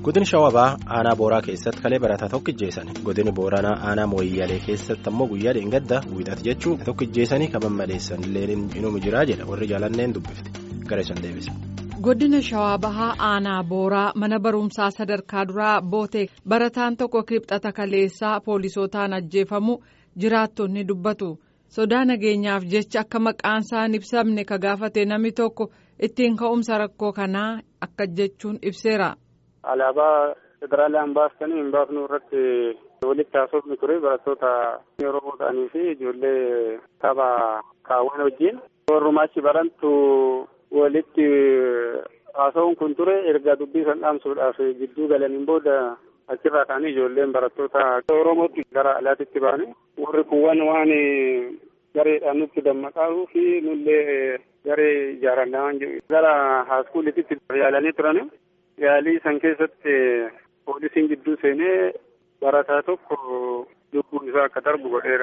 Godin Shawabaa aanaa Booraa keessatti kalee barataa tokko ijjeessan. Godin Booranaa aanaa Mooyyalee keessatti ammoo guyyaa dheengadda wiixata jechuun tokko ijjeessanii kan mammaleessan illee inuma jiraa jedha warri jaalanneen dubbifte. Gara isaan deebisa. Godina Shawaa Bahaa Aanaa Booraa mana barumsaa sadarkaa duraa Bootee barataan tokko kibxata kaleessaa poolisootaan ajjeefamu jiraattonni dubbatu. Sodaa nageenyaaf jecha akka maqaan isaa hin ibsamne ka gaafate namni tokko ittiin ka'umsa rakkoo kanaa akka jechuun ibseera. Alaabaa federaalaan baastanii hin baafnu irratti walitti haasofni ture barattoota Oromoo ta'anii fi ijoollee tapha kaawwan wajjin warrumaa achi barantu walitti haasa'uun kun ture erga dubbii san dhaamsuudhaaf gidduu galaniin booda achirraa ka'anii ijoolleen barattoota Oromootti gara alaatitti ba'anii warri kuwwan waan gareedhaan nutti dammaqaa fi nullee garee ijaarannaa waan jedhu gara haaskuulititti yaalanii turan yaalii san keessatti poolisiin gidduu seenee barataa tokko lubbuun isaa akka darbu godheera.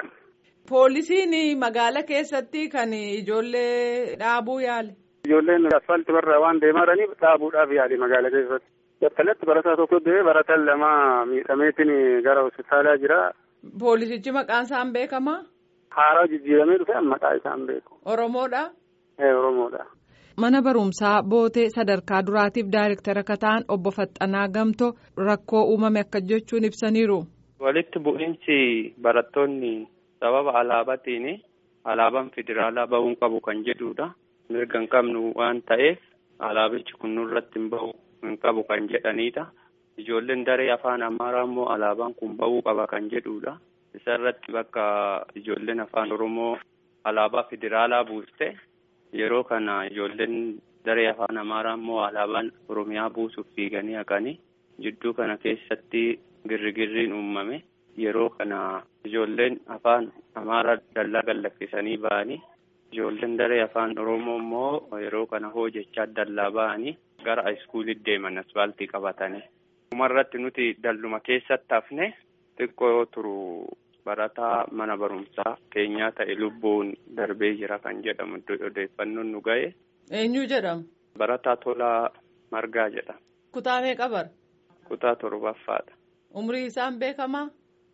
Poolisiin magaala keessatti kan ijoollee dhaabuu yaale. Ijoolleen asfaaltii barraa waan deemaa jiraniif dhaabuudhaaf yaali magaala keessatti. Battalatti barataa tokko du'ee barataan lama miidhameetiin gara hospitaalaa jira. Poolisichi maqaan isaan beekamaa? Haaraa jijjiiramee dhufe maqaa isaan beeku. Oromoodha? Ee Oromoodha. Mana barumsaa bootee sadarkaa duraatiif daayirektara akka ta'an obbo Faxxanaa Gamtoo rakkoo uumame akka jechuun ibsaniiru. Walitti bu'iinsi barattoonni sababa alaabaatiin alaabaan federaalaa bahuun qabu kan jedhudha. Mirga hin qabnu waan ta'eef alaabichi kun nurratti hin bahu hin qabu kan jedhanidha. Ijoolleen daree afaan amaaraa immoo alaabaan kun bahuu qaba kan jedhudha. Isarratti bakka ijoolleen afaan oromoo alaabaa federaalaa buuste yeroo kana ijoolleen daree afaan amaaraa immoo alaabaan oromiyaa buusuuf fiiganii haqanii jidduu kana keessatti girrigirriin uumame yeroo kana ijoolleen afaan amaaraa dallaa gallakkisanii ba'anii ijoolleen daree afaan oromoo immoo yeroo kana hojjechaa dallaa ba'anii gara iskuulitti deeman asfaaltii qabatanii. Dhumarratti nuti dalluma keessatti hafne xiqqoo yoo turu barataa mana barumsaa keenyaa ta'e lubbuun darbee jira kan jedhamu odeeffannoon nu ga'e. Eenyu jedhamu? Barataa Tolaa Margaa jedhama. Kutaa meeqa bara? Kutaa torbaffaadha. Umrii isaan beekamaa?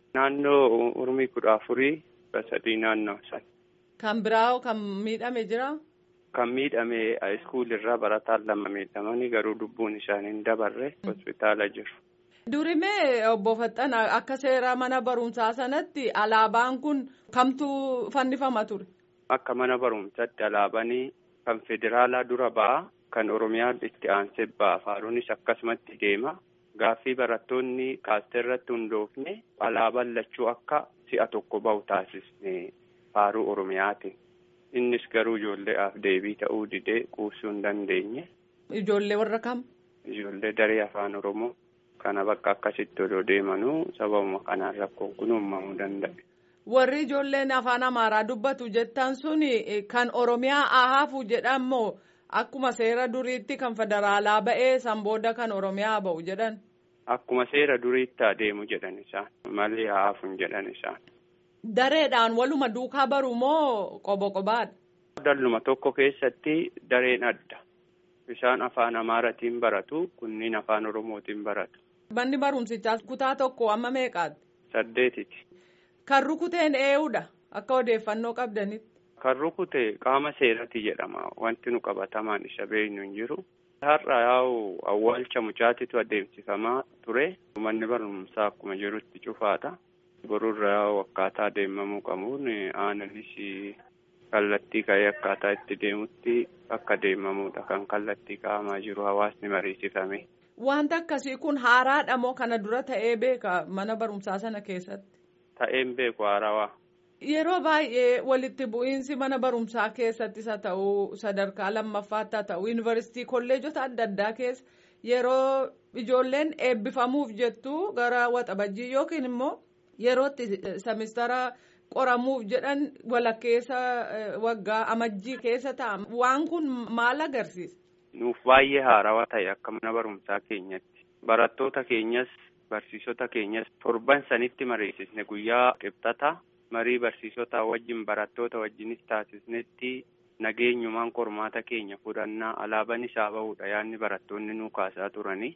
Naannoo umrii kudha afurii sadii naannoo san. Kan biraa kan miidhame jira? Kan miidhame iskuulirraa barataan lama miidhamanii garuu lubbuun isaanii hin dabarre hospitaala jiru. Durimee obbo Faxxana akka seera mana barumsaa sanatti alaabaan kun kamtu fannifama ture? Akka mana barumsaatti alaabanii kan federaalaa dura ba'a kan oromiyaa itti aansee ba'a faaruunis akkasumatti deema gaaffii barattoonni kaastee irratti hundoofne alaabaan lachuu akka si'a tokko bahu taasisne faaruu oromiyaatiin. Innis garuu ijoolleedhaaf deebii ta'uu didee quubsuu hin dandeenye. Ijoollee warra kam? Ijoollee daree afaan oromoo. Kana bakka akkasitti odoo deemanuu sababuma kanaan rakkoon kun uumamuu danda'a. Warri ijoolleen afaan amaaraa dubbatu jettan suni kan oromiyaa ahaafu jedhamoo akkuma seera duriitti kan federaalaa ba'ee san booda kan oromiyaa ba'u jedhan. Akkuma seera duriitti adeemu jedhan isaan malee ahaafuun jedhan isaan. Dareedhaan waluma duukaa baru moo qobo qobaadha? Dalluma tokko keessatti dareen adda. Isaan afaan amaaratiin baratu kunniin afaan oromootiin baratu. Manni barumsichaa kutaa tokko amma meeqaati? Saddeetiti. Kan rukuteen eenyudha akka odeeffannoo qabdanitti. Kan rukute qaama seerati jedhama wanti nu qabatamaan isa beeknu hin jiru. Har'a yaa'u awwaalcha mucaatitu adeemsifamaa ture. Manni barumsaa akkuma jirutti cufaadha. Borurra yaa'u akkaataa deemamuu qabuun aananis kallattii ka'ee akkaataa itti deemutti akka deemamuudha kan kallattii kaa'amaa jiru hawaasni mariisifame. Wanta akkasii kun haaraadha moo kana dura ta'ee beeka mana barumsaa sana keessatti? Ta'een beeku haarawaa. Yeroo baay'ee walitti bu'iinsi mana barumsaa keessattis haa ta'u sadarkaa lammaffaatti haa ta'u yuunivarsiitii kolleejota adda addaa keessa yeroo ijoolleen eebbifamuuf jettu gara waxabajjii yookiin immoo yerootti semistara qoramuuf jedhan walakkeessa waggaa amajjii keessa ta'a waan kun maal agarsiisa? Nuuf baay'ee haarawaa ta'e akka mana barumsaa keenyatti barattoota keenyas barsiisota keenyas torban sanitti mariisisne guyyaa qibxata marii barsiisota wajjin barattoota wajjinis taasisnetti nageenyumaan qormaata keenya fudhannaa alaabaan isaa bahudha yaanni barattoonni nuu kaasaa turanii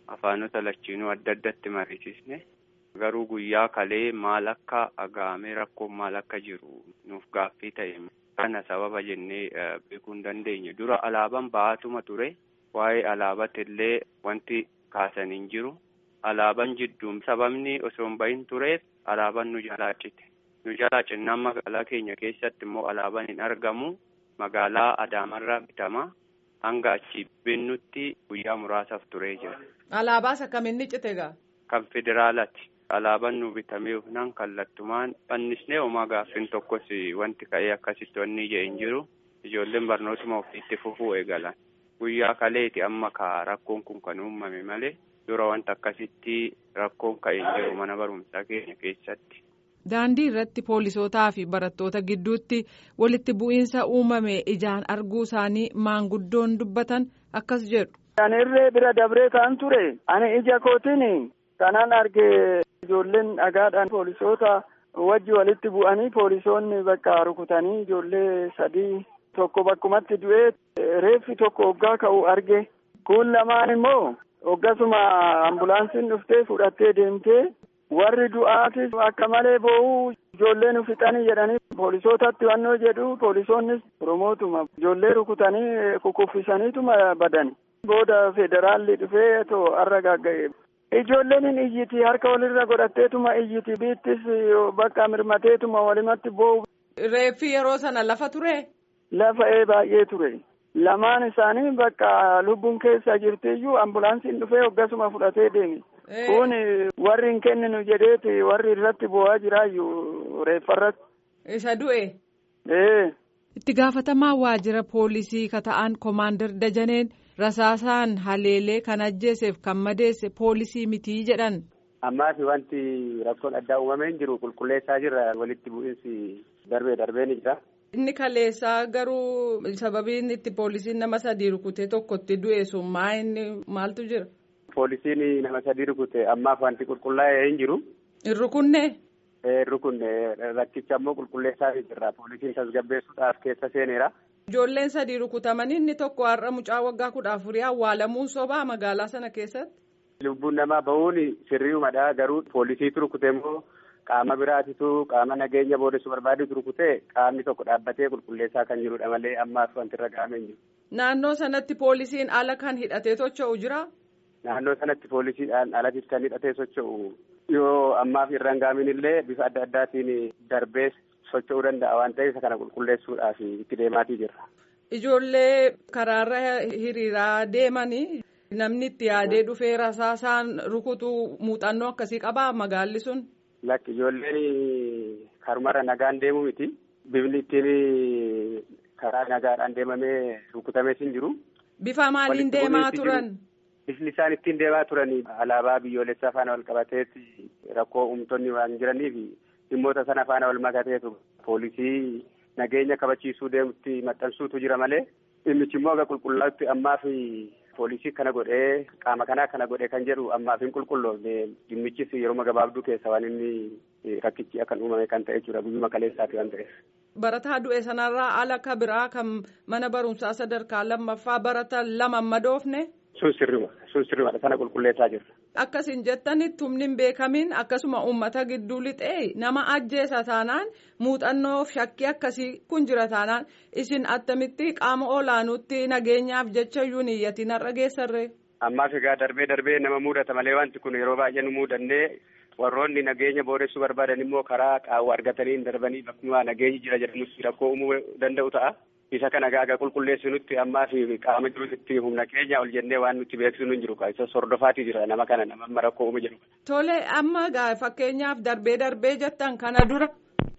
afaanota lachiinuu adda addatti mariisisne garuu guyyaa kalee maal akka agaamee rakkoon maal akka jiru nuuf gaaffii ta'e kana sababa jennee beekuu hin dandeenye dura alaabaan ba'aatuma ture waa'ee alaabatti illee wanti kaasan hin jiru alaabaan jidduun sababni osoo hin bahin tureef alaabaan nu jalaa cite nu jalaa cinnaan magaalaa keenya keessatti immoo alaabaan hin argamu magaalaa adaamarraa bitama hanga achi binnutti guyyaa muraasaaf turee jira. Alaabaas akkamiin cite gaa? Kan federaalaati. Alaabaan nu bitamee hufnaan kallattumaan fannisnee homaa gaaffiin tokkos wanti ka'ee akkasitti wanni ija hin jiru ijoolleen barnootuma ofiitti fufuu eegalan. Guyyaa kaleeti amma ka rakkoon kun kan uumame malee dura wanta akkasitti rakkoon ka'e hin jiru mana barumsaa keenya keessatti. Daandii irratti poolisootaa fi barattoota gidduutti walitti bu'iinsa uumame ijaan arguu isaanii maanguddoon dubbatan akkas jedhu. Ani irree bira dabree kan ture ani ija kootiin kanaan arge ijoolleen dhagaadhaan poolisoota wajji walitti bu'anii poolisoonni bakka rukutanii ijoollee sadii tokko bakkumatti du'ee reeffi tokko hoggaa ka'u arge kun lamaan immoo hoggasuma ambulaansiin dhuftee fudhattee deemtee warri du'aatis akka malee boo'uu ijoollee nu fixanii jedhanii poolisootatti wannoo jedhu poolisoonnis oromootuma ijoollee rukutanii kukuffisaniituma badani booda federaalli dhufee too arra gagga'e. Ijoolleen hin iyyiti harka walirra godhatteetuma iyyiti biittis bakka mirmateetuma walimatti boo'u. Reeffi yeroo sana lafa ture? Lafa ee baay'ee ture. Lamaan isaanii bakka lubbuun keessa jirtiyyuu ambulaansiin dhufee hoggasuma fudhatee deemi. Kun warri hin kenninu jedheeti warri irratti boo'aa jiraayyuu reeffarratti. Isa du'e? Ee. Itti gaafatamaa waajjira poolisii kata'an Komaander Dajaneen rasaasaan haleelee kan ajjeeseef kan madeesse poolisii mitii jedhan. Ammaas wanti rakkoon addaa uumamee hin jiru qulqulleessaa jirra walitti bu'iinsi darbee darbee ni jira. Inni kaleessaa garuu sababiin itti poolisiin nama sadii rukutee tokkotti du'e sun maa inni maaltu jira? Poolisiin nama sadii rukute ammaaf wanti qulqullaa'ee hin jiru. Hin rukunne? Rukunne rakkicha ammoo qulqulleessaa jirra. Poolisiin tasgabbeessuudhaaf keessa seeneera. Ijoolleen sadii rukutamanii inni tokko har'a mucaa waggaa kudha afurii awwaalamuun sobaa magaalaa sana keessatti. Lubbuun namaa bahuun sirriimadha garuu poolisiitu rukute immoo qaama biraatitu qaama nageenya boodessu barbaadutu rukute qaamni tokko dhaabbatee qulqulleessaa kan jirudha malee ammaaf wanti irra ga'amee jiru. Naannoo sanatti poolisiin ala kan hidhatee socho'u jira. Naannoo sanatti poolisiidhaan alatti kan hidhatee socho'u yoo ammaaf irra hin gaamin illee bifa adda addaatiin darbee socho'uu danda'a waan ta'eef kana qulqulleessuudhaaf itti deemaatii jirra. Ijoollee karaarra hiriiraa deemanii namni itti yaadee dhufee rasaasaan rukutu muuxannoo akkasii qabaa magaalli sun. Lakki ijoolleen karumarra nagaan deemu miti. Bifni ittiin karaa nagaadhaan deemamee rukutamees hin jiru. Bifa maaliin deemaa turan? Bifni isaan ittiin deemaa turan alaabaa biyyoolessaa faana wal qabateetti rakkoo uumtonni waan jiraniif dhimmoota sana faana wal makateetu poolisii nageenya kabachiisuu deemutti maxxansuutu jira malee dhimmichi immoo aga qulqullaa'utti ammaaf poolisii kana godhee qaama kanaa kana godhee kan jedhu ammaaf hin qulqulloofne dhimmichis yeroo gabaabduu keessa waan inni rakkichi akkan uumame kan ta'e jechuudha guyyuma kaleessaati waan ta'eef. Barataa du'e sanarraa ala ka biraa kan mana barumsaa sadarkaa lammaffaa barata lama madoofne. Sun sirrima sun sirrimadha sana qulqulleessaa jirra. Akkasiin jettanitti humni hin beekamin akkasuma uummata gidduu lixee nama ajjeesa taanaan muuxannoof shakkii akkasii kun jira taanaan isin attamitti qaama olaanootti nageenyaaf jecha iyyuu niyyatiin har'a geessarree. Ammaaf egaa darbee darbee nama mudata malee wanti kun yeroo baay'ee nu mudannee warroonni nageenya booressuu barbaadan immoo karaa qaawwa argatanii hin darbanii bakkuma nageenyi jira jedhamutti rakkoo uumuu danda'u ta'a. isa kana gaaga qulqulleessinutti ammaa fi qaama jirutti humna keenya ol jennee waan nutti beeksisnu hin jiru isa sordofaatii jira nama kana nama amma rakkoo uumu jedhu. Tole amma fakkeenyaaf darbee darbee jettan kana dura.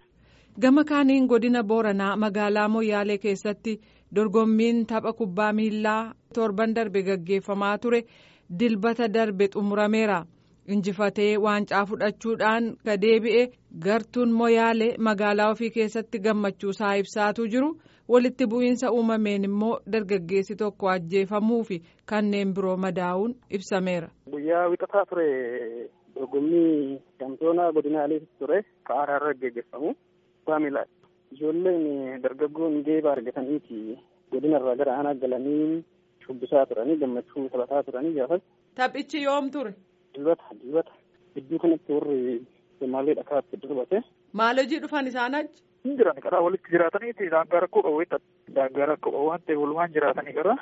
Gama kaaniin godina Booranaa magaalaa Moyyaalee keessatti dorgommiin tapha kubbaa miillaa torban darbe gaggeeffamaa ture dilbata darbe xumurameera. injifatee waancaa fudhachuudhaan gadeebi'e gartuun moyaalee magaalaa ofii keessatti gammachuusaa ibsaatuu jiru walitti bu'iinsa uumameen immoo dargaggeessi tokko ajjeefamuu fi kanneen biroo madaa'uun ibsameera. Guyyaa wixataa ture dorgommii shampiyoonaa godinaalee ture ka'aaraa irra gaggeeffamu kubbaa miilaadha. Ijoolleen dargaggoon geeba argataniiti godina irraa gara aanaa galanii shubbisaa turanii gammachuu taphataa turanii gaafas Taphichi yoom ture? Dibata dibata gidduu kanatti warri Somaalee dhakaatti darbate. Maal hojii dhufan isaan achi? Hin jiran karaa walitti jiraataniiti daangaa rakkoo qabu daangaa rakkoo qabu waan ta'eef walumaan jiraatanii karaa.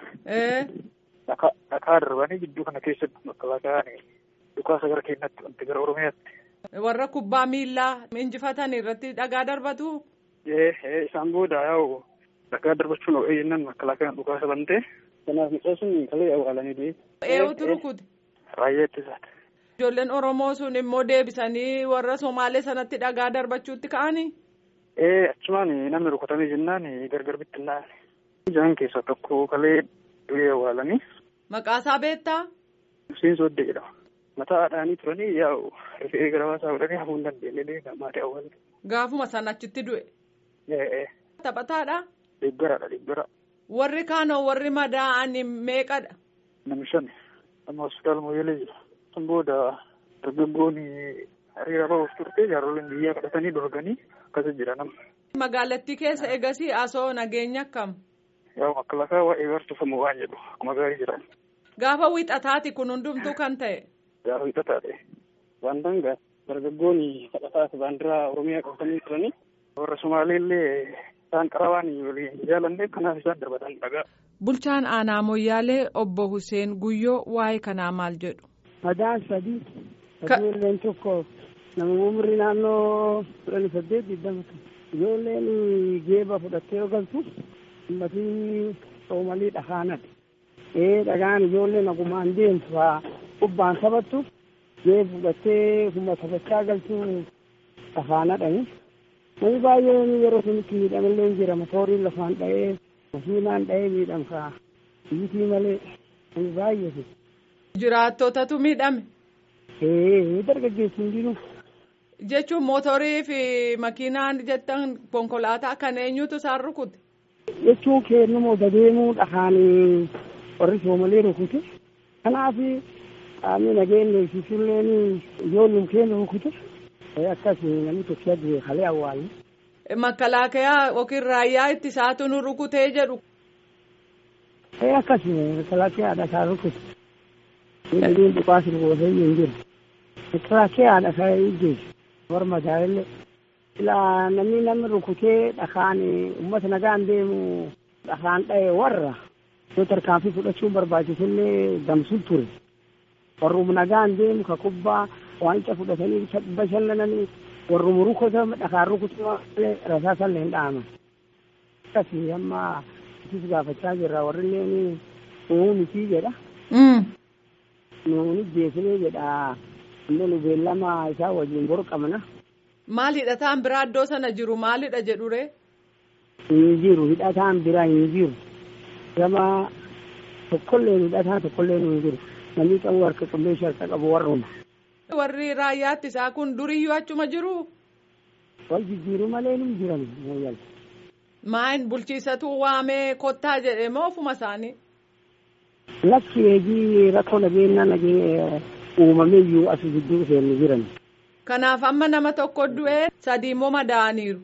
Dhakaa darbanii gidduu kana keessatti makalaakaan dhukaasa gara keenyatti wanti gara Oromiyaatti. Warra kubbaa miillaa injifatan irratti dhagaa darbatu? Isaan booda yaa'u dhagaa darbachuun of eeyyannaan makalaakaan dhukaasa bantee. Kanaaf mucaa sun kalee awwaalanii deebi. Eenyutu rukute? Raayyaa ittisaati. Ijoolleen Oromoo sun immoo deebisanii warra Somaalee sanatti dhagaa darbachuutti ka'anii? Ee achumaan namni rukutamee jennaan gargar bittinnaan. Ijaan keessaa tokko kalee du'ee awwaalanii. Maqaasaa beektaa? Hussein Sooddee jedhama. Mataa haadhaanii turanii yaa'u rifee gara baasaa godhanii hafuu hin dandeenye maatii awwaalanii. Gaafuma sana achitti du'e. Ee. Taphataadha? Deeggaraadha deeggara. Warri kaanoo warri madaa'an meeqadha? Namni shan amma hospitaala Moyyalee jira. San booda dargaggoonni hariira bahuuf turte jaaroliin biyyaa kadhatanii dorganii akkasii jira nama. Magaalattii keessa egasii asoo nageenya akkam? Yaa makalaakaa waa'ee barsiifamu waan jedhu akkuma gaarii jira. Gaafa wiixataati kun hundumtuu kan ta'e. Gaafa wiixataadha. Waan dangaa dargaggoonni kadhataas baandiraa Oromiyaa qabatanii turanii warra Somaalee illee isaan qarabaan waliin jaalanne kanaaf isaan darbatan dhagaa. Bulchaan aanaa Moyyaalee obbo Hussein Guyyoo waa'ee kanaa maal jedhu? Madaan sadii ijoolleen tokko nama umrii naannoo kudhanii saddeet digdama ijoolleen geeba fudhattee yoo galtu ummatii soomalii dhagaanadha. Ee dhagaan ijoolleen nagumaan deemtu haa kubbaan taphattu geeba fudhattee kuma taphachaa galtu dhagaanadhani. Namni baay'een yeroo sunitti miidhamallee jira motooriin lafaan dha'ee makiinaan dha'ee miidhamsaa biyyitii malee namni baay'eetu. Jiraattotatu miidhame. Ee dargaggeessi hin jiru. Jechuun mootorii fi makiinaan jettan konkolaataa kan eenyutu isaan rukute? Jechuun kennamoo deemuu dhahaan warri soomalee rukute. Kanaaf qaamni nageenya ibsisulleen ijoollum keenya rukute. Akkas namni tokko du'e kalee awwaalle. Makalaakaa yookiin raayyaa ittisaatu nu rukutee jedhu. Akkas makalaakaa isaa rukute. Miidhagina dhukaasa gootee hin jiru. Makalaakaa isaa ijjeessu. Warra madaallee. Ilaa namni namni rukutee dhakaan uummata nagaan deemu dhakaan dha'e warra. Yoo tarkaanfii fudhachuun barbaachisullee damsuun ture. Warruma nagaan deemu ka kubbaa waancaa fudhatanii bashannananii warruma rukute dhakaan rukute malee rasaasallee hin dhaaman. Akkasii amma isis gaafachaa jirra warri illee uumuu miti jedha. Nuuni jeesinee jedha. Illee nu beellama isaa wajjin boru qabna. Maal hidhataan biraa iddoo sana jiru maalidha jedhure? Hin jiru hidhataan biraa hin jiru. Gama tokkollee hidhataan tokkollee hin jiru. Namni qabu harka qilleensha harka qabu warruma. Warri raayyaatti isaa kun duriyyuu achuma jiru? Wal jijjiiru malee ni jiran mooyyal. Maayin bulchiisatu waamee kottaa jedhe moo ofuma isaanii? Lakki eegii rakkoo nageenyaa nageenyaa uumamee iyyuu as gidduu seenni jiran. Kanaaf amma nama tokko du'ee sadii immoo madaa'aniiru.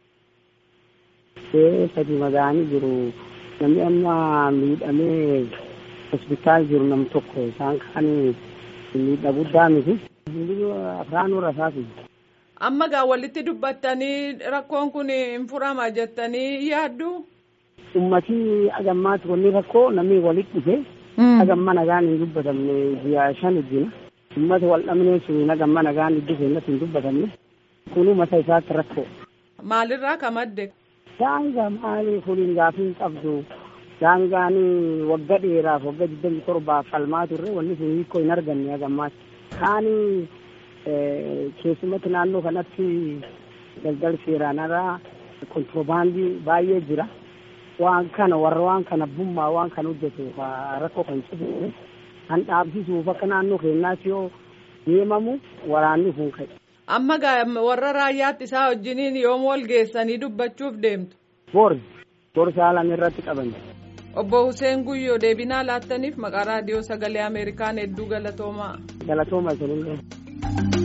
Ee sadii madaa'anii jiru. Namni amma miidhamee hospitaal jiru nam tokko isaan kaan miidhaa guddaa miti. Afraanuu rasaasi. Amma gaa walitti dubbattanii rakkoon kun hin furama jettanii yaaddu? Uummatii agammaatti wanni rakkoo namni walitti dhufe. Agamma nagaan hin dubbatamne ji'a shan ijjina. Uummata wal dhabnee sun agamma nagaan iddoo keenyatti hin dubbatamne. Kunuu mata isaatti rakkoo. Maalirraa ka madde? Daangaa maali kuniin gaafii hin qabdu. Daangaan wagga dheeraaf wagga digdami torbaaf falmaa turre wanni sun hiikoo hin arganne agammaatti. Kaani keessumatti naannoo kanatti daldala seeraanarraa kontiroobaandii baay'ee jira. waan kana warra waan kana bummaa waan kana hojjetu rakkoo kan cibuune kan dhaabsisuuf akka naannoo keenyaatti yoo deemamu waraanni kun ka'e. Amma warra raayyaatti isaa wajjiniin yoom wal geessanii dubbachuuf deemtu? Bor bor saalan irratti qaban. Obbo Hussein Guyyoo deebinaa laattaniif maqaa raadiyoo sagalee Ameerikaan hedduu galatoomaa. Galatooma isinillee.